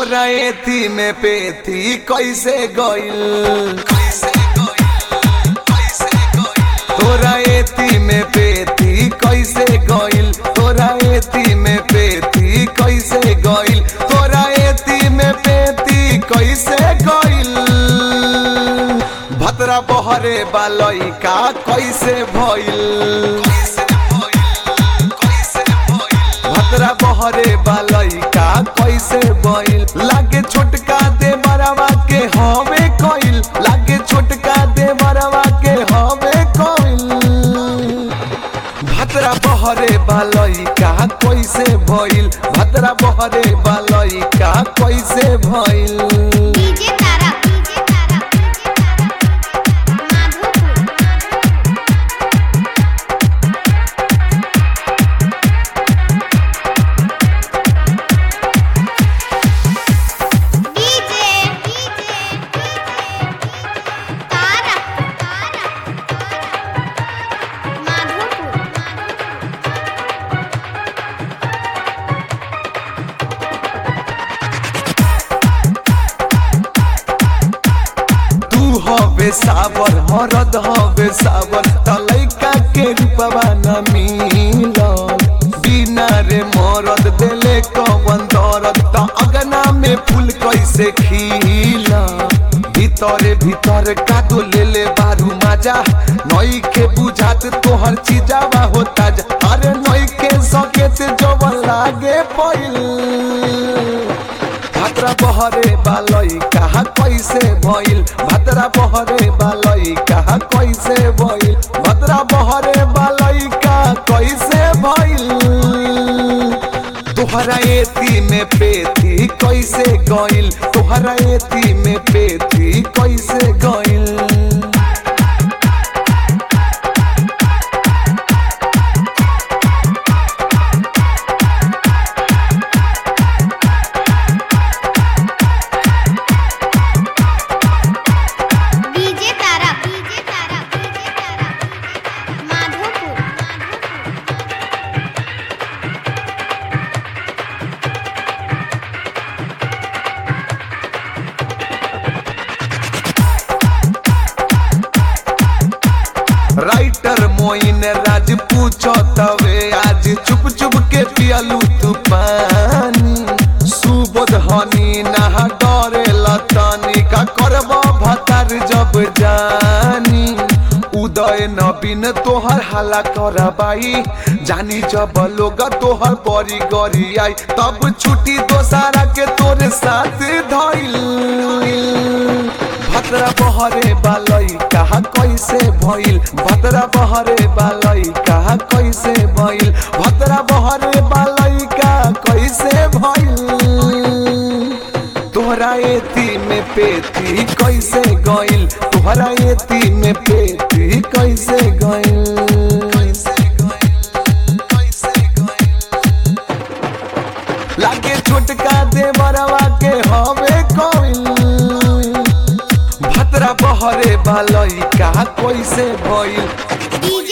तोरा एती में पेती कैसे गइल तोरा एती में पेती कैसे गइल तोरा एती में पेती कैसे गइल तोरा एती में पेती कैसे गइल भतरा बहरे बालई का कैसे भइल भतरा बहरे बालई का कैसे भइल लागे छोटका दे बरवा के हवे कइल लागे छोटका दे बरवा के हवे कइल भतरा बहरे बालई का कैसे भइल भतरा बहरे बालई का कैसे भइल DJ Tara DJ Tara Madhopur DJ DJ Tara Tara Madhopur तू हवे सावर हरद हवे सावर तलैका के रूपवा न मिलल बिना रे मरद देले कवन दरद त अगना में फूल कैसे खिल भीतरे भीतर कादो लेले बारू माजा नई के बुझात तोहर चीजावा होता जा अरे नई के सकेत जवन लागे पहिल भाद्रा बहरे बालई कहा कैसे भइल भाद्रा बहरे बालई कहा कैसे भइल भाद्रा बहरे बालई का कैसे भइल तोहरा एती में पेती कैसे गइल तोहरा एती में पेती कैसे गइल DJ Tara DJ Tara DJ Tara Madhopur writer Moin Raj पूछो तवे आज चुप चुप के पियलू तू पानी सुबोध हनी नहा डरे लतानी का करब भतार जब जानी उदय नवीन तोहर हाला करबाई जानी जब लोग तोहर बड़ी गरी आई तब छुट्टी दोसारा के तोरे साथ धइल भद्रा बहरे बालई कहा कैसे भइल भद्रा बहरे बालई कहा कैसे भइल भद्रा बहरे बालई का कैसे भइल तोहरा एती में पेती कैसे गइल तोहरा एती में पेती कैसे गइल लागे छोटका देवरवा के हवे कइल भतरा बहरे बालई का कैसे भइल डीजे